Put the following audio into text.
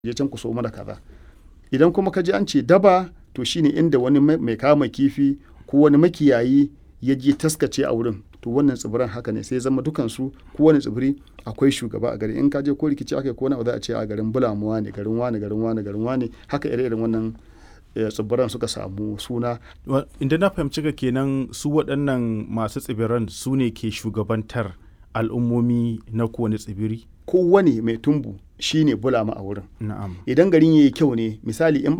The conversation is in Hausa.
je can ku so mana kaza idan kuma ka ji an ce daba to shine inda wani mai kama kifi ko wani makiyayi ya je taskace a wurin to wannan tsibiran haka ne sai zama dukansu kowane tsibiri akwai shugaba a gari in ka je ko rikici aka ko na za a ce a garin bulamuwa ne garin wane garin wane garin wane haka ire-iren wannan tsibiran suka samu suna inda na fahimci ka kenan su waɗannan masu tsibiran su ne ke shugabantar al'ummomi na kowane tsibiri kowane mai tumbu shine bulama a wurin na'am idan garin yayi kyau ne misali in